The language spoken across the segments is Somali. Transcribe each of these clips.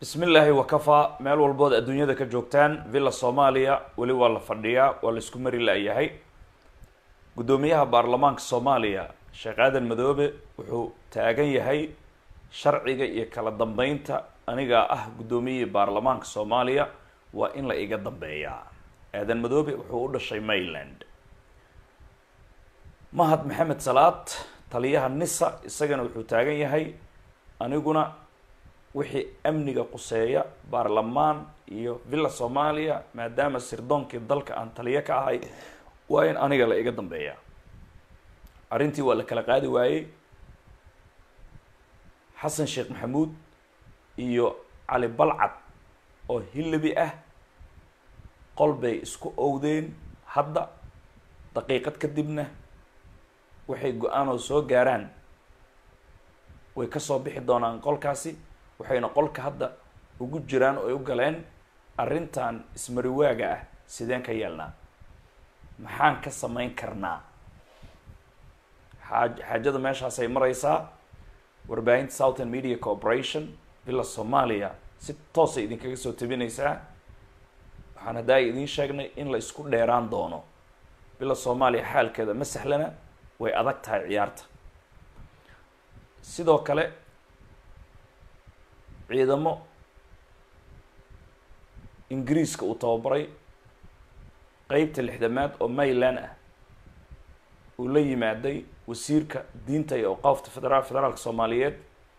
bismi illaahi wakafaa meel walbood adduunyada ka joogtaan villa soomaaliya weli waa la fadhiyaa waa la isku mari la-yahay guddoomiyaha baarlamaanka soomaaliya sheekh aadan madoobe wuxuu taagan yahay sharciga iyo kala dambeynta anigaa ah guddoomiyihii baarlamaanka soomaaliya waa in la iga dambeeyaa aadan madoobe wuxuu u dhashay mayland mahad maxamed salaad taliyaha nisa isagana wuxuu taagan yahay aniguna wixii amniga quseeya baarlamaan iyo villa soomaaliya maadaama sirdoonkii dalka aan taliyo ka ahay waa in aniga la iga dambeeyaa arrintii waa la kala qaadi waayey xasan sheekh maxamuud iyo cali balcad oo hillabi ah qol bay isku owdeen hadda daqiiqad kadibna waxay go-aanoo soo gaaraan way kasoo bixi doonaan qolkaasi waxayna qolka hadda ugu jiraan oo ay u galeen arrintan ismariwaaga ah sideen ka yeelnaa maxaan ka samayn karnaa xaaj xaajada meeshaasay mareysaa warbaahinta southern media corporation villa soomaaliya si toosay idinkaga soo tabinaysaa waxaan haddaa idiin sheegnay in la isku dheeraan doono villa soomaaliya xaalkeeda ma sahlana way adag tahay ciyaarta sidoo kale ciidamo ingiriiska uu tababaray qeybta lixdamaad oo mayland ah uu la yimaaday wasiirka diinta iyo awqaafta federaal federaalka soomaaliyeed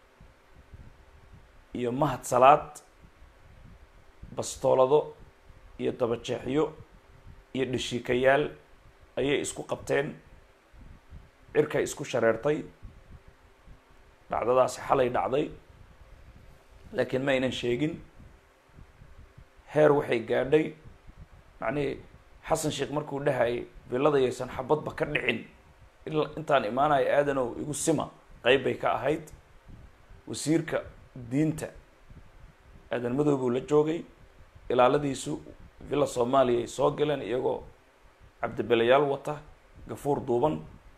iyo mahad salaad bastoolado iyo dabajeexyo iyo dhashiikayaal ayay isku qabteen cirkay isku shareertay dhacdadaasi xalay dhacday laakiin ma aynan sheegin heer waxay gaadhay macnihii xasan sheekh markuu dhahayay villadayaysan xabadba ka dhicin ila intaan imaanayo aadanow igu sima qeyb bay ka ahayd wasiirka diinta aadan madoobuu la joogay ilaaladiisu villa soomaaliya ay soo galeen iyagoo cabdibelayaal wata gafuur duuban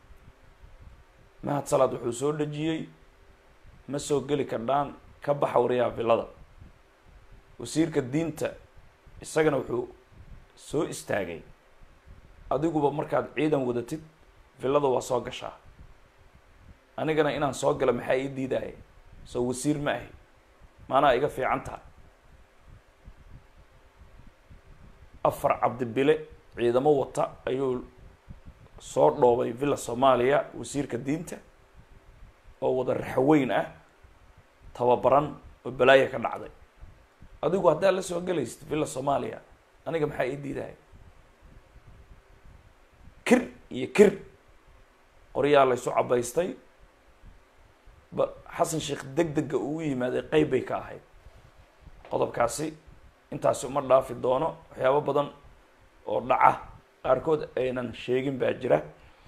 mahad salaad wuxuu soo dhejiyey ma soo geli kardhaan ka baxa wariyaha villada wasiirka diinta isagana wuxuu soo istaagay adiguba markaad ciidan wadatid villada waa soo gashaa anigana inaan soo galo maxaa ii diidaya soo wasiir ma ahi maanaa iga fiican taha afar cabdibile ciidamo wata ayuu soo dhoobay villa soomaaliya wasiirka diinta oo wada raxweyn ah tababaran oo balaaya ka dhacday adigu haddaa la soo gelaysid villa soomaaliya aniga maxaa ii diidaya kir iyo kir qoryaa laysu cabaystay ba xasan sheekh deg dega ugu yimaaday qeyb bay ka ahayd qodobkaasi intaasi uma dhaafi doono waxyaabo badan oo dhaca qaarkood aynan sheegin baa jira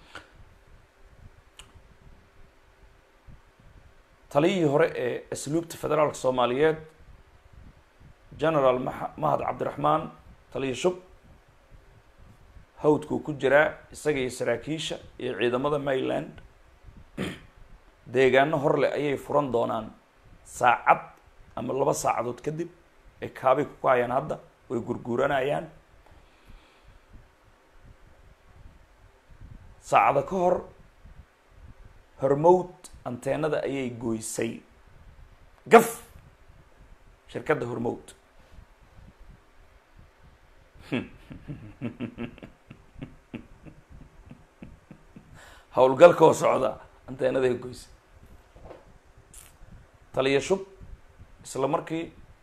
taliyihii hore ee asluubta federaalka soomaaliyeed generaal ma mahad cabdiraxmaan taliya shub hawdkuu ku jiraa isaga iyo saraakiisha iyo ciidamada mayland deegaano horleh ayay furan doonaan saacad ama laba saacadood kadib ay kaabay ku hayaan hadda way gurguuranayaan saacado ka hor hormowd anteenada ayay goysay gaf shirkadda hormowd howlgalkoo socda anteenaday goysay taliya shub isla markii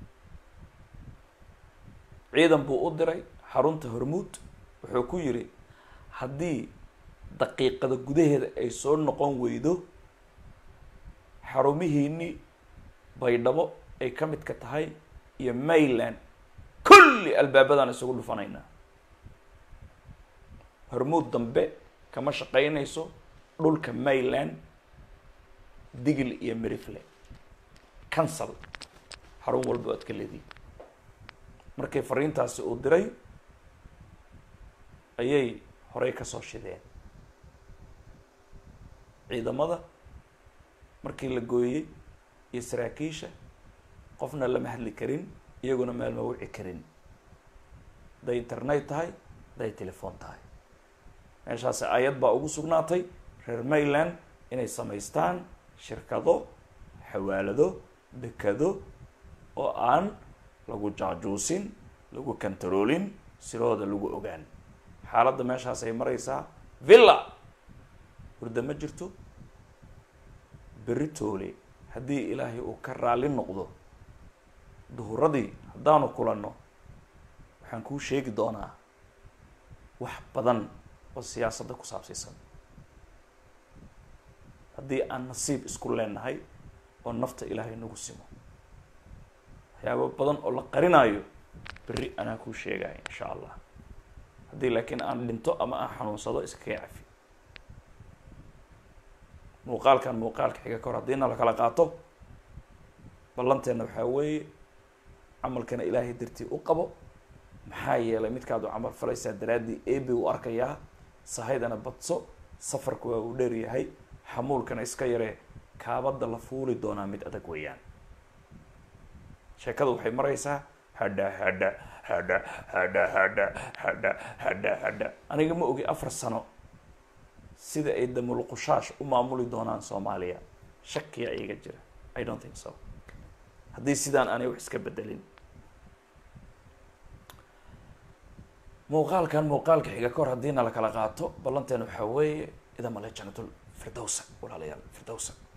ciidan buu u diray xarunta hormuud wuxuu ku yidhi haddii daqiiqada gudaheeda ay soo noqon weydo xarumihiinii baydhabo ay ka midka tahay iyo mayland kulli albaabadaan isugu dhufanaynaa hormuud dambe kama shaqaynayso dhulka mayland digil iyo merifle cancel xarun walba o ad ka leedihin markay fariintaasi uu diray ayay horey kasoo shideen ciidamada markii la gooyey iyo saraakiisha qofna lama hadli karin iyaguna meel ma wici karin hadday internet tahay hadday telefoon tahay meeshaas ayad baa ugu sugnaatay reer mayland inay samaystaan shirkado xawaalado dekado oo aan lagu jaajuusin lagu kantaroolin silooda lagu ogaan xaaladda meeshaas ay maraysaa villa hurda ma jirto berri toole haddii ilaahay uu ka raali noqdo duhuradii haddaanu kulanno waxaan kuu sheegi doonaa wax badan oo siyaasadda ku saabsiisan haddii aan nasiib isku leenahay oo nafta ilaahay nagu simo waxyaabo badan oo la qarinaayo berri anaa kuu sheegaya insha allah haddii laakiin aan dhinto ama aan xanuunsado iskaga cafi muuqaalkan muuqaalka xiga ka hor haddiina lakala qaato ballanteenna waxaa weeye camalkana ilaahay dartii u qabo maxaa yeelay midkaad u camal falaysaa daraaddii eebe u arkayaa sahaydana badso safarku waa uu dheer yahay xamuulkana iska yaree kaabadda la fuuli doonaa mid adag weeyaan sheekada waxay maraysaa hadha hadha hadha hadha hadha hadha hadha hadha aniga ma ogi afar sano sida ay damulqushaash u maamuli doonaan soomaaliya shakiya iga jira i don't think so haddii sidaan aanay wax iska bedelin muuqaalkan muuqaalka xiga ka hor haddiina lakala qaato ballanteena waxaa weeye idamale janatul firdowsa walaalayaal firdowsa